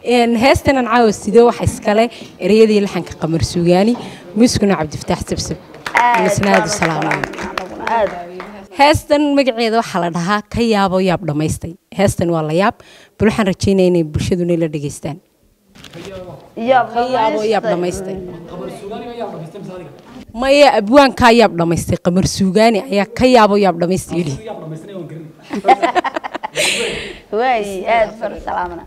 heestan aan caawa sidee waxa iskale ereyadii laxanka qamar suugaani muuskuna cabdifataax sabsab masnaadu salaamayo heestan magaceeda waxaa la dhahaa ka yaabo yaab dhammaystay heestan waa la yaab bal waxaan rajeynaya inay bulshaduna la dhegaystaan ka yaabo yaab dhammaystay maya abwaankaa yaab dhammaystay qamar suugaani ayaa ka yaabo yaab dhammaystay yidhi waayi aad far salaamana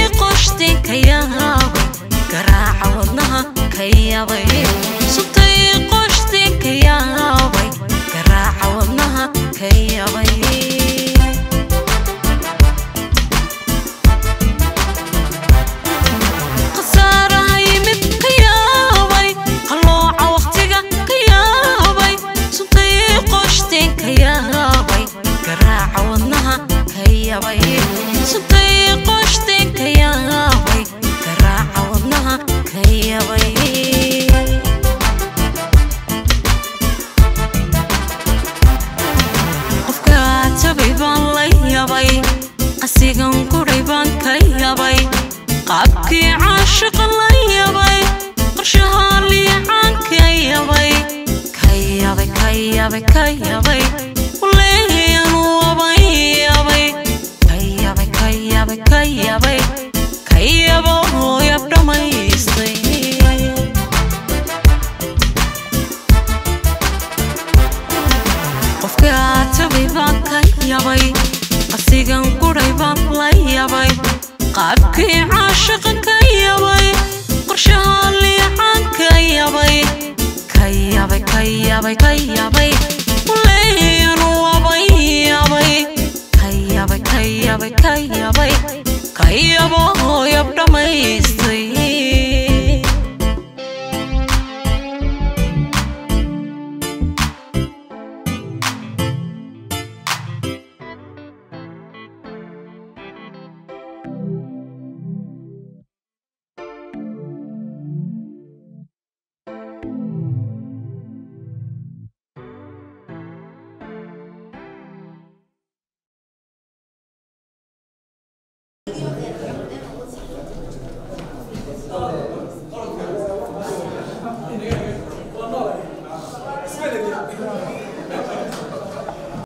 garaaca wadnaha ka yaabay subtay yabay ka yabay waleeyan wabay yabay ka yabay ka yabay ka yabay ka yabo yab dhammaystay qofka tabay baan ka yabay qasigan guray baan la yabay qaabkii caashiqa ka yabay qorshaha liicaan ka yabay ka yabay ka yabay ka yabay waleeyan wabay yabay ka yabay ka yabay ka yabay ka yabo yab dhammaystay